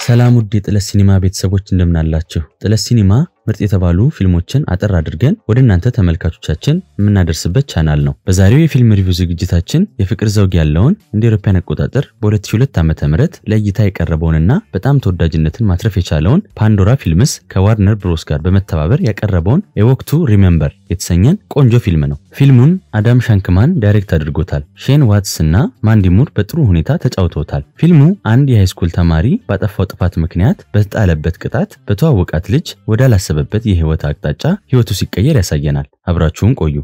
ሰላም ውድ የጥለት ሲኒማ ቤተሰቦች እንደምናላችሁ። ጥለት ሲኒማ ምርጥ የተባሉ ፊልሞችን አጠር አድርገን ወደ እናንተ ተመልካቾቻችን የምናደርስበት ቻናል ነው። በዛሬው የፊልም ሪቪው ዝግጅታችን የፍቅር ዘውግ ያለውን እንደ አውሮፓውያን አቆጣጠር በ2002 ዓ.ም ለእይታ የቀረበውንና በጣም ተወዳጅነትን ማትረፍ የቻለውን ፓንዶራ ፊልምስ ከዋርነር ብሮስ ጋር በመተባበር ያቀረበውን የወቅቱ ሪሜምበር የተሰኘን ቆንጆ ፊልም ነው። ፊልሙን አዳም ሻንክማን ዳይሬክት አድርጎታል። ሼን ዋትስ እና ማንዲ ሙር በጥሩ ሁኔታ ተጫውተውታል። ፊልሙ አንድ የሃይስኩል ተማሪ ባጠፋው ጥፋት ምክንያት በተጣለበት ቅጣት በተዋወቃት ልጅ ወዳላሰበበት የህይወት አቅጣጫ ህይወቱ ሲቀየር ያሳየናል። አብራችሁን ቆዩ።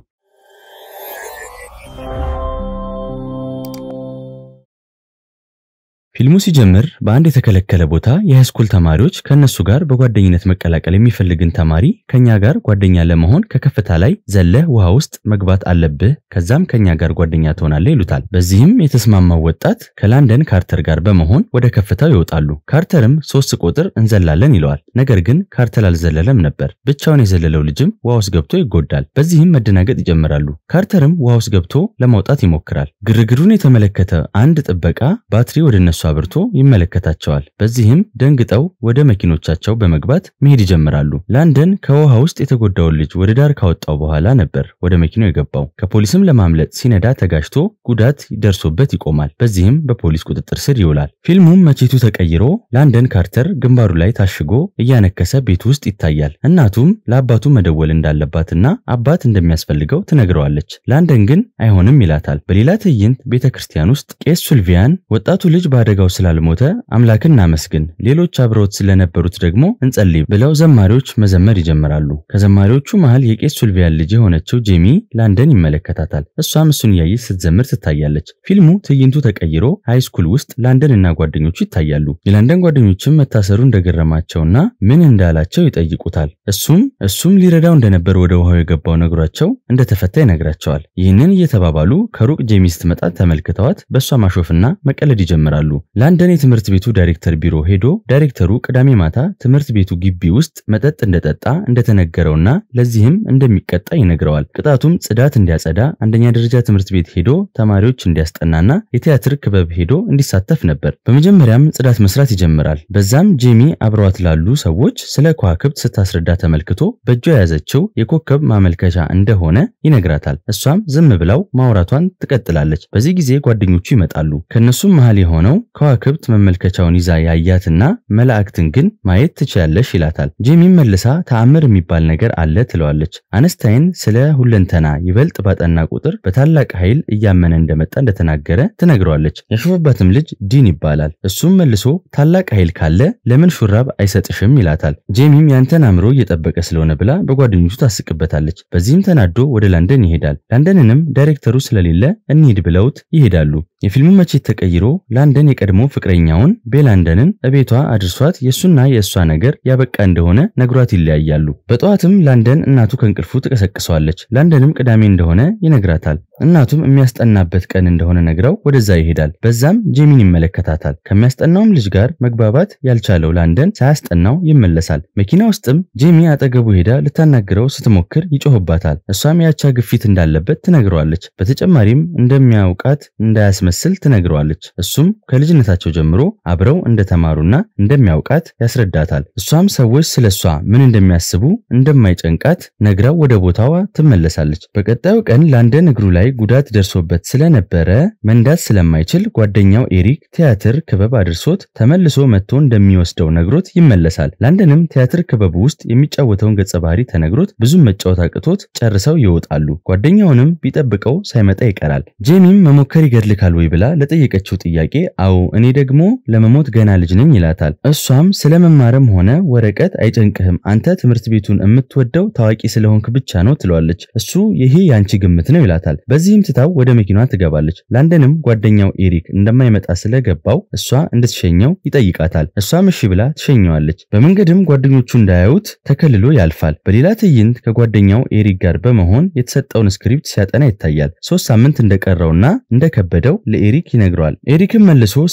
ፊልሙ ሲጀምር በአንድ የተከለከለ ቦታ የሃይስኩል ተማሪዎች ከእነሱ ጋር በጓደኝነት መቀላቀል የሚፈልግን ተማሪ ከኛ ጋር ጓደኛ ለመሆን ከከፍታ ላይ ዘለህ ውሃ ውስጥ መግባት አለብህ፣ ከዛም ከኛ ጋር ጓደኛ ትሆናለህ ይሉታል። በዚህም የተስማማው ወጣት ከላንደን ካርተር ጋር በመሆን ወደ ከፍታው ይወጣሉ። ካርተርም ሶስት ቁጥር እንዘላለን ይለዋል። ነገር ግን ካርተር አልዘለለም ነበር። ብቻውን የዘለለው ልጅም ውሃ ውስጥ ገብቶ ይጎዳል። በዚህም መደናገጥ ይጀምራሉ። ካርተርም ውሃ ውስጥ ገብቶ ለማውጣት ይሞክራል። ግርግሩን የተመለከተ አንድ ጥበቃ ባትሪ ወደ እነሱ አብርቶ ይመለከታቸዋል። በዚህም ደንግጠው ወደ መኪኖቻቸው በመግባት መሄድ ይጀምራሉ። ላንደን ከውሃ ውስጥ የተጎዳውን ልጅ ወደ ዳር ካወጣው በኋላ ነበር ወደ መኪናው የገባው። ከፖሊስም ለማምለጥ ሲነዳ ተጋጅቶ ጉዳት ደርሶበት ይቆማል። በዚህም በፖሊስ ቁጥጥር ስር ይውላል። ፊልሙም መቼቱ ተቀይሮ ላንደን ካርተር ግንባሩ ላይ ታሽጎ እያነከሰ ቤት ውስጥ ይታያል። እናቱም ለአባቱ መደወል እንዳለባትና አባት እንደሚያስፈልገው ትነግረዋለች። ላንደን ግን አይሆንም ይላታል። በሌላ ትዕይንት ቤተ ክርስቲያን ውስጥ ቄስ ሱልቪያን ወጣቱ ልጅ በአደጋው ስላልሞተ አምላክን እናመስግን፣ ሌሎች አብረውት ስለነበሩት ደግሞ እንጸልይ ብለው ዘማሪዎች መዘመር ይጀምራሉ። ከዘማሪዎቹ መሃል የቄስ ሱልቪያን ልጅ የሆነችው ጄሚ ላንደን ይመለከታታል። እሷም እሱን እያየች ስትዘምር ትታያለች። ፊልሙ ትዕይንቱ ተቀይሮ ሃይስኩል ውስጥ ላንደን እና ጓደኞቹ ይታያሉ። የላንደን ጓደኞችም መታሰሩ እንደገረማቸውና ምን እንዳላቸው ይጠይቁታል። እሱም እሱም ሊረዳው እንደነበር ወደ ውሃው የገባው ነግሯቸው እንደተፈታ ይነግራቸዋል። ይህንን እየተባባሉ ከሩቅ ጄሚ ስትመጣ ተመልክተዋት በእሷ ማሾፍና መቀለድ ይጀምራሉ። ላንደን የትምህርት ቤቱ ዳይሬክተር ቢሮ ሄዶ ዳይሬክተሩ ቅዳሜ ማታ ትምህርት ቤቱ ግቢ ውስጥ መጠጥ እንደጠጣ እንደተነገረውና ለዚህም እንደሚቀጣ ይነግረዋል። ቅጣቱም ጽዳት እንዲያጸዳ፣ አንደኛ ደረጃ ትምህርት ቤት ሄዶ ተማሪዎች እንዲያስጠናና የቲያትር ክበብ ሄዶ እንዲሳተፍ ነበር። በመጀመሪያም ጽዳት መስራት ይጀምራል። በዛም ጄሚ አብረዋት ላሉ ሰዎች ስለ ከዋክብት ስታስረዳ ተመልክቶ በእጇ የያዘችው የኮከብ ማመልከቻ እንደሆነ ይነግራታል። እሷም ዝም ብላው ማውራቷን ትቀጥላለች። በዚህ ጊዜ ጓደኞቹ ይመጣሉ። ከእነሱም መሃል የሆነው ከዋክብት መመልከቻውን ይዛ ያያትና መላእክትን ግን ማየት ትችያለሽ ይላታል። ጄሚም መልሳ ተአምር የሚባል ነገር አለ ትለዋለች። አነስታይን ስለ ሁለንተና ይበልጥ ባጠና ቁጥር በታላቅ ኃይል እያመነ እንደመጣ እንደተናገረ ትነግረዋለች። ያሾፈባትም ልጅ ዲን ይባላል። እሱም መልሶ ታላቅ ኃይል ካለ ለምን ሹራብ አይሰጥሽም ይላታል። ጄሚም ያንተን አእምሮ እየጠበቀ ስለሆነ ብላ በጓደኞቹ ታስቅበታለች። በዚህም ተናዶ ወደ ላንደን ይሄዳል። ላንደንንም ዳይሬክተሩ ስለሌለ እንሂድ ብለውት ይሄዳሉ። የፊልሙ መቼት ተቀይሮ ላንደን የቀድሞ ፍቅረኛውን ቤላንደንን እቤቷ አድርሷት የእሱና የእሷ ነገር ያበቃ እንደሆነ ነግሯት ይለያያሉ። በጠዋትም ላንደን እናቱ ከእንቅልፉ ትቀሰቅሰዋለች። ላንደንም ቅዳሜ እንደሆነ ይነግራታል። እናቱም የሚያስጠናበት ቀን እንደሆነ ነግረው ወደዛ ይሄዳል። በዛም ጄሚን ይመለከታታል። ከሚያስጠናውም ልጅ ጋር መግባባት ያልቻለው ላንደን ሳያስጠናው ይመለሳል። መኪና ውስጥም ጄሚ አጠገቡ ሄዳ ልታናግረው ስትሞክር ይጮህባታል። እሷም ያቻ ግፊት እንዳለበት ትነግረዋለች። በተጨማሪም እንደሚያውቃት እንዳያስመስል ትነግረዋለች። እሱም ከልጅነታቸው ጀምሮ አብረው እንደተማሩና እንደሚያውቃት ያስረዳታል። እሷም ሰዎች ስለ እሷ ምን እንደሚያስቡ እንደማይጨንቃት ነግራው ወደ ቦታዋ ትመለሳለች። በቀጣዩ ቀን ላንደን እግሩ ላይ ጉዳት ደርሶበት ስለነበረ መንዳት ስለማይችል ጓደኛው ኤሪክ ቲያትር ክበብ አድርሶት ተመልሶ መጥቶ እንደሚወስደው ነግሮት ይመለሳል። ላንደንም ቲያትር ክበቡ ውስጥ የሚጫወተውን ገጸ ባህሪ ተነግሮት ብዙም መጫወት አቅቶት ጨርሰው ይወጣሉ። ጓደኛውንም ቢጠብቀው ሳይመጣ ይቀራል። ጄሚም መሞከር ይገድልካል ወይ ብላ ለጠየቀችው ጥያቄ አዎ እኔ ደግሞ ለመሞት ገና ልጅ ነኝ ይላታል። እሷም ስለ መማርም ሆነ ወረቀት አይጨንቅህም፣ አንተ ትምህርት ቤቱን የምትወደው ታዋቂ ስለሆንክ ብቻ ነው ትለዋለች። እሱ ይሄ ያንቺ ግምት ነው ይላታል። በዚህም ትታው ወደ መኪናዋ ትገባለች። ላንደንም ጓደኛው ኤሪክ እንደማይመጣ ስለገባው እሷ እንድትሸኘው ይጠይቃታል። እሷም እሺ ብላ ትሸኘዋለች። በመንገድም ጓደኞቹ እንዳያዩት ተከልሎ ያልፋል። በሌላ ትዕይንት ከጓደኛው ኤሪክ ጋር በመሆን የተሰጠውን ስክሪፕት ሲያጠና ይታያል። ሶስት ሳምንት እንደቀረውና እንደከበደው ለኤሪክ ይነግረዋል። ኤሪክም መልሶ ሰው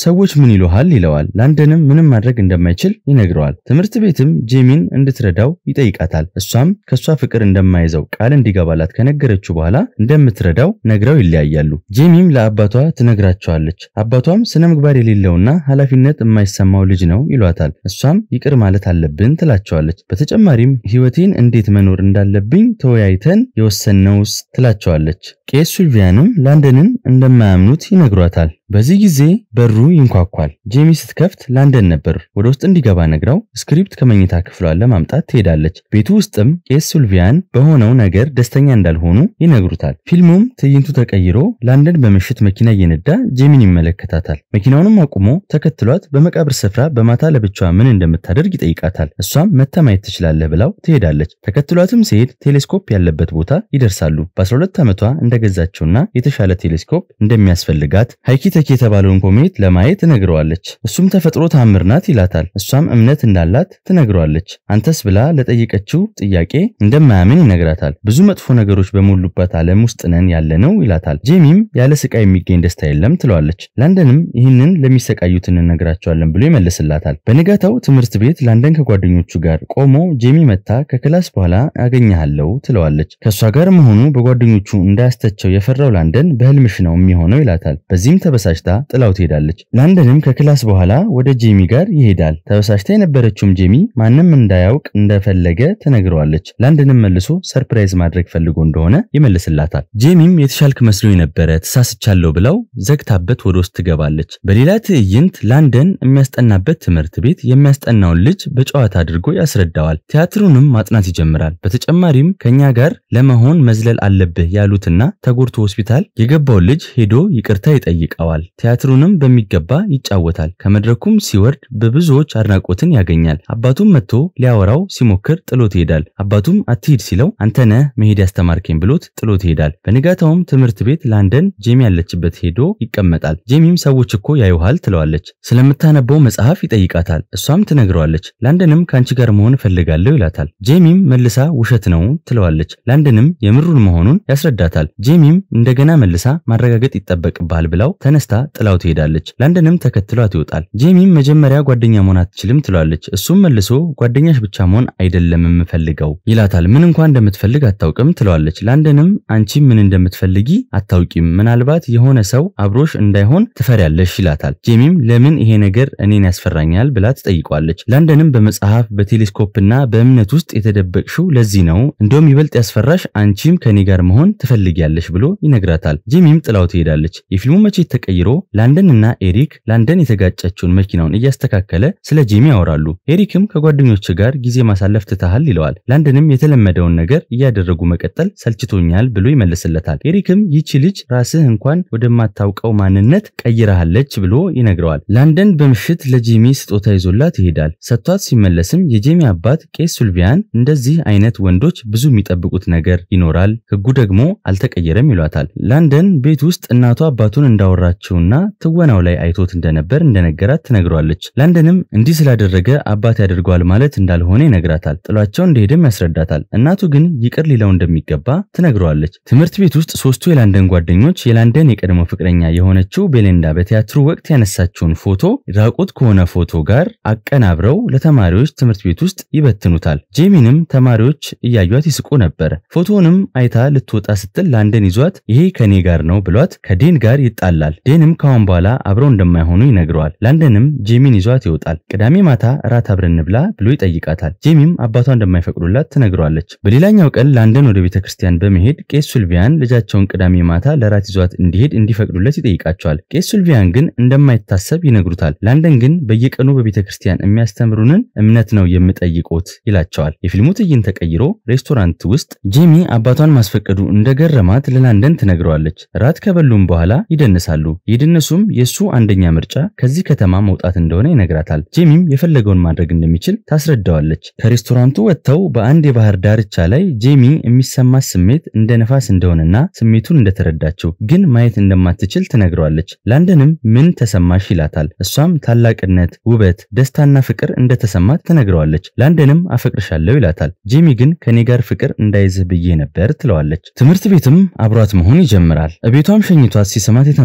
ሰዎች ምን ይሉሃል ይለዋል። ላንደንም ምንም ማድረግ እንደማይችል ይነግረዋል። ትምህርት ቤትም ጄሚን እንድትረዳው ይጠይቃታል። እሷም ከእሷ ፍቅር እንደማይዘው ቃል እንዲገባላት ከነገረችው በኋላ እንደምትረዳው ነግረው ይለያያሉ። ጄሚም ለአባቷ ትነግራቸዋለች። አባቷም ስነ ምግባር የሌለውና ኃላፊነት የማይሰማው ልጅ ነው ይሏታል። እሷም ይቅር ማለት አለብን ትላቸዋለች። በተጨማሪም ሕይወቴን እንዴት መኖር እንዳለብኝ ተወያይተን የወሰነውስ ትላቸዋለች። ቄስ ሱልቪያንም ላንደንን እንደማያምኑት ይነግሯታል። በዚህ ጊዜ በሩ ይንኳኳል። ጄሚ ስትከፍት ላንደን ነበር። ወደ ውስጥ እንዲገባ ነግራው ስክሪፕት ከመኝታ ክፍሏ ለማምጣት ትሄዳለች። ቤቱ ውስጥም ቄስ ሱልቪያን በሆነው ነገር ደስተኛ እንዳልሆኑ ይነግሩታል። ፊልሙም ትዕይንቱ ተቀይሮ ላንደን በምሽት መኪና እየነዳ ጄሚን ይመለከታታል። መኪናውንም አቁሞ ተከትሏት በመቃብር ስፍራ በማታ ለብቻዋ ምን እንደምታደርግ ይጠይቃታል። እሷም መታ ማየት ትችላለህ ብላው ትሄዳለች። ተከትሏትም ሲሄድ ቴሌስኮፕ ያለበት ቦታ ይደርሳሉ። በ12 ዓመቷ እንደገዛቸውና የተሻለ ቴሌስኮፕ እንደሚያስፈልጋት ሃይኪ ተኪ የተባለውን ኮሜት ለማየት ትነግረዋለች። እሱም ተፈጥሮ ታምር ናት ይላታል። እሷም እምነት እንዳላት ትነግረዋለች። አንተስ ብላ ለጠየቀችው ጥያቄ እንደማያምን ይነግራታል። ብዙ መጥፎ ነገሮች በሞሉባት ዓለም ውስጥ ነን ያለነው ይላታል። ጄሚም ያለ ስቃይ የሚገኝ ደስታ የለም ትለዋለች። ላንደንም ይህንን ለሚሰቃዩት እንነግራቸዋለን ብሎ ይመልስላታል። በንጋታው ትምህርት ቤት ላንደን ከጓደኞቹ ጋር ቆሞ ጄሚ መታ ከክላስ በኋላ አገኘሃለሁ ትለዋለች። ከእሷ ጋር መሆኑ በጓደኞቹ እንዳያስተቸው የፈራው ላንደን በህልምሽ ነው የሚሆነው ይላታል። በዚህም ተበሳጭታ ጥላው ትሄዳለች። ላንደንም ከክላስ በኋላ ወደ ጄሚ ጋር ይሄዳል። ተበሳጭታ የነበረችውም ጄሚ ማንም እንዳያውቅ እንደፈለገ ትነግረዋለች። ላንደንም መልሶ ሰርፕራይዝ ማድረግ ፈልጎ እንደሆነ ይመልስላታል። ጄሚም የተሻልክ መስሎ የነበረ ተሳስቻለሁ ብለው ዘግታበት ወደ ውስጥ ትገባለች። በሌላ ትዕይንት ላንደን የሚያስጠናበት ትምህርት ቤት የሚያስጠናውን ልጅ በጨዋታ አድርጎ ያስረዳዋል። ቲያትሩንም ማጥናት ይጀምራል። በተጨማሪም ከኛ ጋር ለመሆን መዝለል አለብህ ያሉትና ተጎድቶ ሆስፒታል የገባውን ልጅ ሄዶ ይቅርታ ይጠይቀዋል። ቲያትሩንም በሚገባ ይጫወታል። ከመድረኩም ሲወርድ በብዙዎች አድናቆትን ያገኛል። አባቱም መጥቶ ሊያወራው ሲሞክር ጥሎት ይሄዳል። አባቱም አትሂድ ሲለው አንተነህ መሄድ ያስተማርከኝ ብሎት ጥሎት ይሄዳል። በንጋታውም ትምህርት ቤት ላንደን ጄሚ ያለችበት ሄዶ ይቀመጣል። ጄሚም ሰዎች እኮ ያዩሃል ትለዋለች። ስለምታነበው መጽሐፍ ይጠይቃታል። እሷም ትነግረዋለች። ላንደንም ከአንቺ ጋር መሆን እፈልጋለሁ ይላታል። ጄሚም መልሳ ውሸት ነው ትለዋለች። ላንደንም የምሩን መሆኑን ያስረዳታል። ጄሚም እንደገና መልሳ ማረጋገጥ ይጠበቅብሃል ብላው ተነስታ ጥላው ትሄዳለች። ላንደንም ተከትሏት ይወጣል። ጄሚም መጀመሪያ ጓደኛ መሆን አትችልም ትለዋለች። እሱም መልሶ ጓደኛሽ ብቻ መሆን አይደለም የምፈልገው ይላታል። ምን እንኳን እንደምትፈልግ አታውቅም ትለዋለች። ላንደንም አንቺ ምን እንደምትፈልጊ አታውቂም፣ ምናልባት የሆነ ሰው አብሮሽ እንዳይሆን ትፈሪያለሽ ይላታል። ጄሚም ለምን ይሄ ነገር እኔን ያስፈራኛል ብላ ትጠይቋለች። ላንደንም በመጽሐፍ በቴሌስኮፕና በእምነት ውስጥ የተደበቅሽው ለዚህ ነው፣ እንደውም ይበልጥ ያስፈራሽ አንቺም ከኔ ጋር መሆን ትፈልጊያለሽ ብሎ ይነግራታል። ጄሚም ጥላው ትሄዳለች። የፊልሙ መቼት ተቀይሮ ላንደን እና ኤሪክ ላንደን የተጋጨችውን መኪናውን እያስተካከለ ስለ ጄሚ ያወራሉ። ኤሪክም ከጓደኞች ጋር ጊዜ ማሳለፍ ትተሃል ይለዋል። ላንደንም የተለመደውን ነገር እያደረጉ መቀጠል ሰልችቶኛል ብሎ ይመልስለታል። ኤሪክም ይቺ ልጅ ራስህ እንኳን ወደማታውቀው ማንነት ቀይረሃለች ብሎ ይነግረዋል። ላንደን በምሽት ለጄሚ ስጦታ ይዞላት ይሄዳል። ሰጥቷት ሲመለስም የጄሚ አባት ቄስ ሱልቪያን እንደዚህ አይነት ወንዶች ብዙ የሚጠብቁት ነገር ይኖራል፣ ህጉ ደግሞ አልተቀየረም ይሏታል። ላንደን ቤት ውስጥ እናቷ አባቱን እንዳወራችውና ትወናው ላይ አይቶት እንደነበር እንደነገራት ትነግሯለች። ላንደንም እንዲህ ስላደረገ አባት ያደርገዋል ማለት እንዳልሆነ ይነግራታል። ጥሏቸው እንደሄደም ያስረዳታል። እናቱ ግን ይቅር ሊለው እንደሚገባ ትነግረዋለች። ትምህርት ቤት ውስጥ ሶስቱ የላንደን ጓደኞች የላንደን የቀድሞ ፍቅረኛ የሆነችው ቤሌንዳ በቲያትሩ ወቅት ያነሳችውን ፎቶ ራቁት ከሆነ ፎቶ ጋር አቀናብረው ለተማሪዎች ትምህርት ቤት ውስጥ ይበትኑታል። ጄሚንም ተማሪዎች እያዩት ይስቁ ነበር። ፎቶውንም አይታ ልትወጣ ስትል ላንደን ይዟት ይሄ ከኔ ጋር ነው ብሏት ከዴን ጋር ይጣላል። ዴንም ካሁን በኋላ አብረው እንደማይሆኑ ይነግረዋል። ላንደንም ጄሚን ይዟት ይወጣል። ቅዳሜ ማታ እራት አብረን እንብላ ብሎ ይጠይቃታል። ጄሚም አባቷ እንደማይፈቅዱላት ትነግረዋለች። በሌላኛው ቀን ላንደን ወደ ቤተ ክርስቲያን በመሄድ ቄስ ሱልቪያን ልጃቸውን ቅዳሜ ማታ ለራት ይዟት እንዲሄድ እንዲፈቅዱለት ይጠይቃቸዋል። ቄስ ሱልቪያን ግን እንደማይታሰብ ይነግሩታል። ላንደን ግን በየቀኑ በቤተ ክርስቲያን የሚያስተምሩንን እምነት ነው የምጠይቁት ይላቸዋል። የፊልሙ ትዕይንት ተቀይሮ ሬስቶራንት ውስጥ ጄሚ አባቷን ማስፈቀዱ እንደገረማት ለላንደን ትነግረዋለች። ራት ከበሉም በኋላ ይደንሳሉ። የደነሱም የእሱ አንደኛ ምርጫ ከዚህ ከተማ መውጣት እንደሆነ ይነግራታል። ጄሚም የፈለገውን ማድረግ እንደሚችል ታስረዳዋለች። ከሬስቶራንቱ ወጥተው በአንድ የባህር ዳርቻ ላይ ጄሚ የሚሰማት ስሜት እንደ ነፋስ እንደሆነና ስሜቱን እንደተረዳችው ግን ማየት እንደማትችል ትነግረዋለች። ላንደንም ምን ተሰማሽ ይላታል። እሷም ታላቅነት፣ ውበት፣ ደስታና ፍቅር እንደተሰማት ትነግረዋለች። ላንደንም አፈቅርሻለሁ ይላታል። ጄሚ ግን ከኔ ጋር ፍቅር እንዳይዝህ ብዬ ነበር ትለዋለች። ትምህርት ቤትም አብሯት መሆን ይጀምራል። እቤቷም ሸኝቷት ሲሰማት የተመለከቱ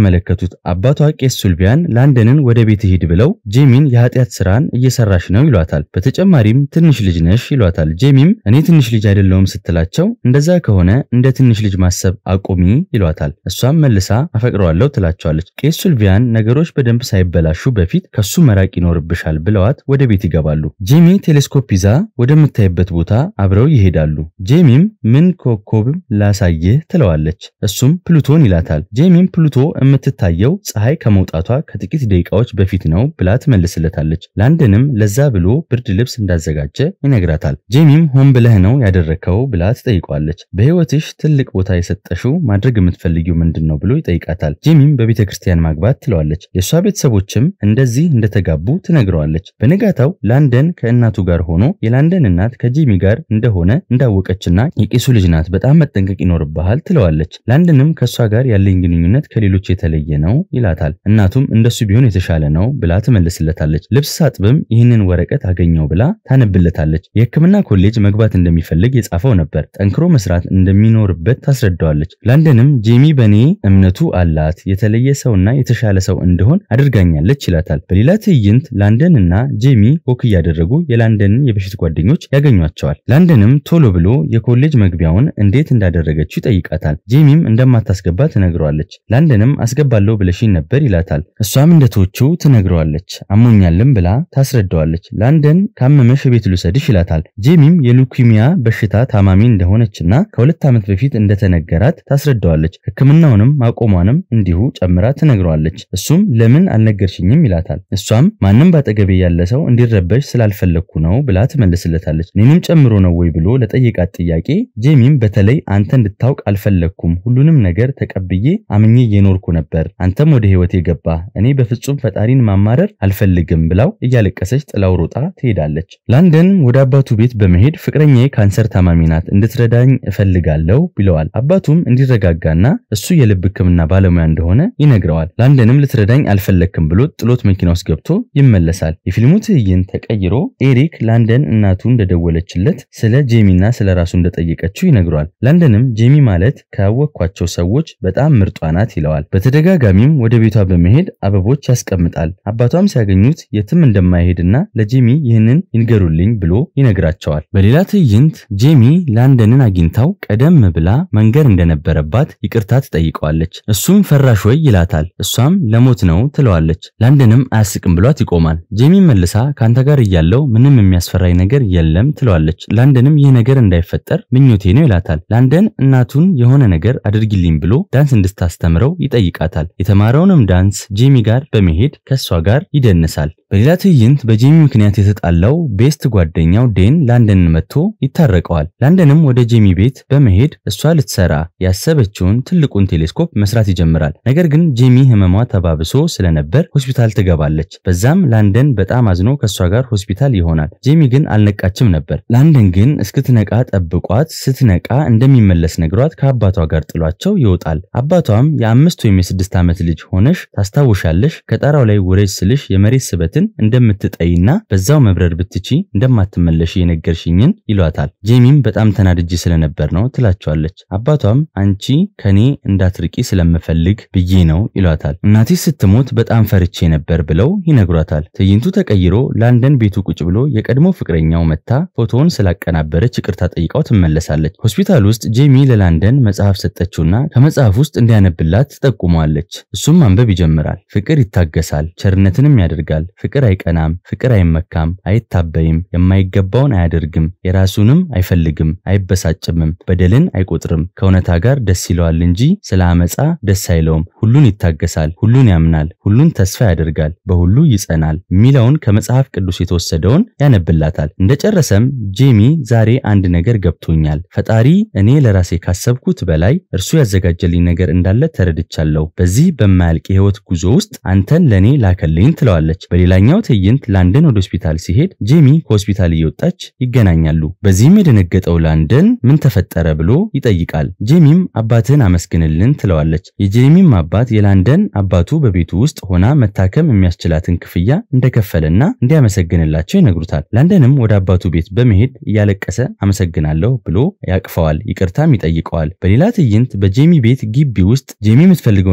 የተመለከቱት አባቷ ቄስ ሱልቪያን ላንደንን ወደ ቤት ሂድ ብለው ጄሚን የኃጢአት ስራን እየሰራሽ ነው ይሏታል። በተጨማሪም ትንሽ ልጅ ነሽ ይሏታል። ጄሚም እኔ ትንሽ ልጅ አይደለሁም ስትላቸው እንደዛ ከሆነ እንደ ትንሽ ልጅ ማሰብ አቁሚ ይሏታል። እሷም መልሳ አፈቅረዋለሁ ትላቸዋለች። ቄስ ሱልቪያን ነገሮች በደንብ ሳይበላሹ በፊት ከሱ መራቅ ይኖርብሻል ብለዋት ወደ ቤት ይገባሉ። ጄሚ ቴሌስኮፕ ይዛ ወደምታይበት ቦታ አብረው ይሄዳሉ። ጄሚም ምን ኮከብም ላሳይህ ትለዋለች። እሱም ፕሉቶን ይላታል። ጄሚም ፕሉቶ የምትታየው ፀሐይ ከመውጣቷ ከጥቂት ደቂቃዎች በፊት ነው ብላ ትመልስለታለች። ላንደንም ለዛ ብሎ ብርድ ልብስ እንዳዘጋጀ ይነግራታል። ጄሚም ሆን ብለህ ነው ያደረከው ብላ ትጠይቀዋለች። በህይወትሽ ትልቅ ቦታ የሰጠሽው ማድረግ የምትፈልጊው ምንድን ነው ብሎ ይጠይቃታል። ጄሚም በቤተ ክርስቲያን ማግባት ትለዋለች። የእሷ ቤተሰቦችም እንደዚህ እንደተጋቡ ትነግረዋለች። በነጋታው ላንደን ከእናቱ ጋር ሆኖ የላንደን እናት ከጄሚ ጋር እንደሆነ እንዳወቀችና የቄሱ ልጅ ናት፣ በጣም መጠንቀቅ ይኖርብሃል ትለዋለች። ላንደንም ከእሷ ጋር ያለኝ ግንኙነት ከሌሎች የተለየ ነው ይላታል። እናቱም እንደሱ ቢሆን የተሻለ ነው ብላ ትመልስለታለች። ልብስ ሳጥብም ይህንን ወረቀት አገኘው ብላ ታነብለታለች። የሕክምና ኮሌጅ መግባት እንደሚፈልግ የጻፈው ነበር። ጠንክሮ መስራት እንደሚኖርበት ታስረዳዋለች። ላንደንም ጄሚ በእኔ እምነቱ አላት የተለየ ሰውና የተሻለ ሰው እንደሆን አድርጋኛለች ይላታል። በሌላ ትዕይንት ላንደን እና ጄሚ ወክ እያደረጉ የላንደንን የበፊት ጓደኞች ያገኟቸዋል። ላንደንም ቶሎ ብሎ የኮሌጅ መግቢያውን እንዴት እንዳደረገችው ይጠይቃታል። ጄሚም እንደማታስገባ ትነግረዋለች። ላንደንም አስገባለሁ ብለሽኝ ነበር ይላታል። እሷም እንደተወችው ትነግረዋለች። አሞኛልም ብላ ታስረዳዋለች። ላንደን ካመመሽ ቤት ልውሰድሽ ይላታል። ጄሚም የሉኪሚያ በሽታ ታማሚ እንደሆነችና ከሁለት ዓመት በፊት እንደተነገራት ታስረዳዋለች። ሕክምናውንም ማቆሟንም እንዲሁ ጨምራ ትነግረዋለች። እሱም ለምን አልነገርሽኝም ይላታል። እሷም ማንም ባጠገቤ ያለ ሰው እንዲረበሽ ስላልፈለግኩ ነው ብላ ትመልስለታለች። እኔንም ጨምሮ ነው ወይ ብሎ ለጠየቃት ጥያቄ ጄሚም በተለይ አንተ እንድታውቅ አልፈለግኩም፣ ሁሉንም ነገር ተቀብዬ አምኜ እየኖርኩ ነበር፣ አንተም ወደ ህይወቴ ገባ፣ እኔ በፍጹም ፈጣሪን ማማረር አልፈልግም ብላው እያለቀሰች ጥላው ሮጣ ትሄዳለች። ላንደንም ወደ አባቱ ቤት በመሄድ ፍቅረኛዬ ካንሰር ታማሚ ናት፣ እንድትረዳኝ እፈልጋለሁ ብለዋል። አባቱም እንዲረጋጋና እሱ የልብ ህክምና ባለሙያ እንደሆነ ይነግረዋል። ላንደንም ልትረዳኝ አልፈለግክም ብሎ ጥሎት መኪና ውስጥ ገብቶ ይመለሳል። የፊልሙ ትዕይንት ተቀይሮ ኤሪክ ላንደን እናቱ እንደደወለችለት ስለ ጄሚና ስለ ራሱ እንደጠየቀችው ይነግረዋል። ላንደንም ጄሚ ማለት ካወቅኳቸው ሰዎች በጣም ምርጧ ናት ይለዋል። በተደጋጋሚም ወደ ቤቷ በመሄድ አበቦች ያስቀምጣል። አባቷም ሲያገኙት የትም እንደማይሄድና ለጄሚ ይህንን ይንገሩልኝ ብሎ ይነግራቸዋል። በሌላ ትዕይንት ጄሚ ላንደንን አግኝታው ቀደም ብላ መንገር እንደነበረባት ይቅርታ ትጠይቀዋለች። እሱም ፈራሽ ወይ ይላታል። እሷም ለሞት ነው ትለዋለች። ላንደንም አያስቅም ብሏት ይቆማል። ጄሚ መልሳ ከአንተ ጋር እያለው ምንም የሚያስፈራኝ ነገር የለም ትለዋለች። ላንደንም ይህ ነገር እንዳይፈጠር ምኞቴ ነው ይላታል። ላንደን እናቱን የሆነ ነገር አድርጊልኝ ብሎ ዳንስ እንድታስተምረው ይጠይቃታል። የተማረውንም ዳንስ ጄሚ ጋር በመሄድ ከእሷ ጋር ይደንሳል። በሌላ ትዕይንት በጄሚ ምክንያት የተጣላው ቤስት ጓደኛው ዴን ላንደንን መጥቶ ይታረቀዋል። ላንደንም ወደ ጄሚ ቤት በመሄድ እሷ ልትሰራ ያሰበችውን ትልቁን ቴሌስኮፕ መስራት ይጀምራል። ነገር ግን ጄሚ ህመሟ ተባብሶ ስለነበር ሆስፒታል ትገባለች። በዛም ላንደን በጣም አዝኖ ከእሷ ጋር ሆስፒታል ይሆናል። ጄሚ ግን አልነቃችም ነበር። ላንደን ግን እስክትነቃ ጠብቋት፣ ስትነቃ እንደሚመለስ ነግሯት ከአባቷ ጋር ጥሏቸው ይወጣል። አባቷም የአምስት ወይም የስድስት ዓመት ልጅ ሆነሽ ታስታውሻለሽ ከጣራው ላይ ውረጅ ስልሽ የመሬት ስበትን እንደምትጠይና በዛው መብረር ብትቺ እንደማትመለሽ የነገርሽኝን ይሏታል። ጄሚም በጣም ተናድጄ ስለነበር ነው ትላቸዋለች። አባቷም አንቺ ከኔ እንዳትርቂ ስለምፈልግ ብዬ ነው ይሏታል። እናቴ ስትሞት በጣም ፈርቼ ነበር ብለው ይነግሯታል። ትዕይንቱ ተቀይሮ ላንደን ቤቱ ቁጭ ብሎ የቀድሞ ፍቅረኛው መታ ፎቶውን ስላቀናበረች ይቅርታ ጠይቃው ትመለሳለች። ሆስፒታል ውስጥ ጄሚ ለላንደን መጽሐፍ ሰጠችውና ከመጽሐፍ ውስጥ እንዲያነብላት ትጠቁመዋለች። እሱም ማንበብ ይጀምራል። ፍቅር ይታገሳል፣ ቸርነትንም ያደርጋል። ፍቅር አይቀናም፣ ፍቅር አይመካም፣ አይታበይም፣ የማይገባውን አያደርግም፣ የራሱንም አይፈልግም፣ አይበሳጭምም፣ በደልን አይቆጥርም፣ ከእውነታ ጋር ደስ ይለዋል እንጂ ስለ አመፃ ደስ አይለውም። ሁሉን ይታገሳል፣ ሁሉን ያምናል፣ ሁሉን ተስፋ ያደርጋል፣ በሁሉ ይጸናል የሚለውን ከመጽሐፍ ቅዱስ የተወሰደውን ያነብላታል። እንደጨረሰም ጄሚ ዛሬ አንድ ነገር ገብቶኛል። ፈጣሪ እኔ ለራሴ ካሰብኩት በላይ እርሱ ያዘጋጀልኝ ነገር እንዳለ ተረድቻለሁ። በዚህ በማያልቅ የህይወት ጉዞ ውስጥ አንተን ለእኔ ላከልኝ ትለዋለች። በሌላኛው ትዕይንት ላንደን ወደ ሆስፒታል ሲሄድ ጄሚ ከሆስፒታል እየወጣች ይገናኛሉ። በዚህም የደነገጠው ላንደን ምን ተፈጠረ ብሎ ይጠይቃል። ጄሚም አባትህን አመስግንልን ትለዋለች። የጄሚም አባት የላንደን አባቱ በቤቱ ውስጥ ሆና መታከም የሚያስችላትን ክፍያ እንደከፈለና እንዲያመሰግንላቸው ይነግሩታል። ላንደንም ወደ አባቱ ቤት በመሄድ እያለቀሰ አመሰግናለሁ ብሎ ያቅፈዋል። ይቅርታም ይጠይቀዋል። በሌላ ትዕይንት በጄሚ ቤት ግቢ ውስጥ ጄሚ የምትፈልገውን ቴሌስኮፕ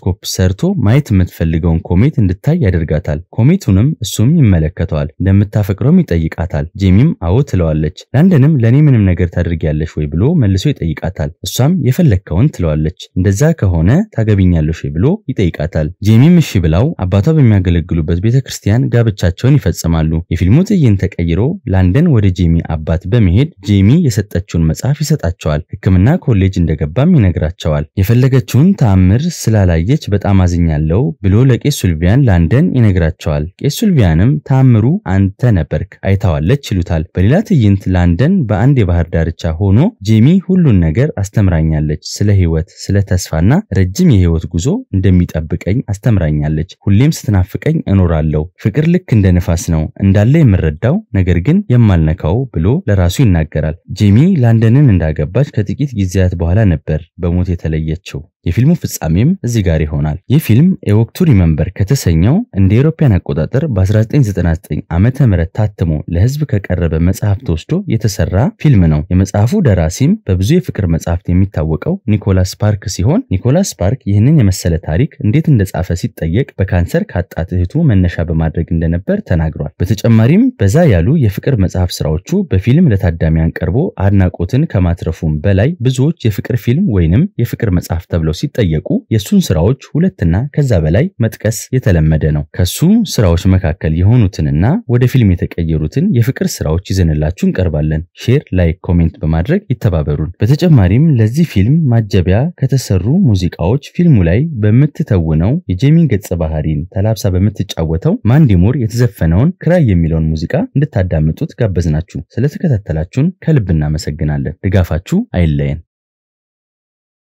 ቴሌስኮፕ ሰርቶ ማየት የምትፈልገውን ኮሜት እንድታይ ያደርጋታል። ኮሜቱንም እሱም ይመለከተዋል። እንደምታፈቅረውም ይጠይቃታል። ጄሚም አዎ ትለዋለች። ላንደንም ለእኔ ምንም ነገር ታደርጊያለሽ ወይ ብሎ መልሶ ይጠይቃታል። እሷም የፈለግከውን ትለዋለች። እንደዛ ከሆነ ታገቢኛለሽ ወይ ብሎ ይጠይቃታል። ጄሚም እሺ ብላው አባቷ በሚያገለግሉበት ቤተ ክርስቲያን ጋብቻቸውን ይፈጽማሉ። የፊልሙ ትዕይንት ተቀይሮ ላንደን ወደ ጄሚ አባት በመሄድ ጄሚ የሰጠችውን መጽሐፍ ይሰጣቸዋል። ሕክምና ኮሌጅ እንደገባም ይነግራቸዋል። የፈለገችውን ተአምር ስላላየች በጣም አዝኛለሁ ብሎ ለቄስ ሱልቪያን ላንደን ይነግራቸዋል። ቄስ ሱልቪያንም ተአምሩ አንተ ነበርክ አይታዋለች ይሉታል። በሌላ ትዕይንት ላንደን በአንድ የባህር ዳርቻ ሆኖ ጄሚ ሁሉን ነገር አስተምራኛለች፣ ስለ ህይወት፣ ስለ ተስፋና ረጅም የህይወት ጉዞ እንደሚጠብቀኝ አስተምራኛለች። ሁሌም ስትናፍቀኝ እኖራለሁ። ፍቅር ልክ እንደ ንፋስ ነው እንዳለ የምረዳው ነገር ግን የማልነካው ብሎ ለራሱ ይናገራል። ጄሚ ላንደንን እንዳገባች ከጥቂት ጊዜያት በኋላ ነበር በሞት የተለየችው። የፊልሙ ፍጻሜም እዚህ ጋር ይሆናል። ይህ ፊልም ኤወክ ቱ ሪመምበር ከተሰኘው እንደ አውሮፓውያን አቆጣጠር በ1999 ዓመተ ምህረት ታትሞ ለህዝብ ከቀረበ መጽሐፍ ተወስዶ የተሰራ ፊልም ነው። የመጽሐፉ ደራሲም በብዙ የፍቅር መጽሐፍት የሚታወቀው ኒኮላስ ስፓርክ ሲሆን ኒኮላስ ስፓርክ ይህንን የመሰለ ታሪክ እንዴት እንደጻፈ ሲጠየቅ በካንሰር ካጣት እህቱ መነሻ በማድረግ እንደነበር ተናግሯል። በተጨማሪም በዛ ያሉ የፍቅር መጽሐፍ ስራዎቹ በፊልም ለታዳሚያን ቀርቦ አድናቆትን ከማትረፉም በላይ ብዙዎች የፍቅር ፊልም ወይንም የፍቅር መጽሐፍ ተብለው ሲጠየቁ የሱን ስራዎች ሁለትና ከዛ በላይ መጥቀስ የተለመደ ነው። ከሱ ስራዎች መካከል የሆኑትንና ወደ ፊልም የተቀየሩትን የፍቅር ስራዎች ይዘንላችሁ እንቀርባለን። ሼር፣ ላይክ፣ ኮሜንት በማድረግ ይተባበሩን። በተጨማሪም ለዚህ ፊልም ማጀቢያ ከተሰሩ ሙዚቃዎች ፊልሙ ላይ በምትተውነው የጄሚን ገጸ ባህሪን ተላብሳ በምትጫወተው ማንዲሙር የተዘፈነውን ክራይ የሚለውን ሙዚቃ እንድታዳምጡት ጋበዝናችሁ። ስለተከታተላችሁን ከልብ እናመሰግናለን። ድጋፋችሁ አይለየን።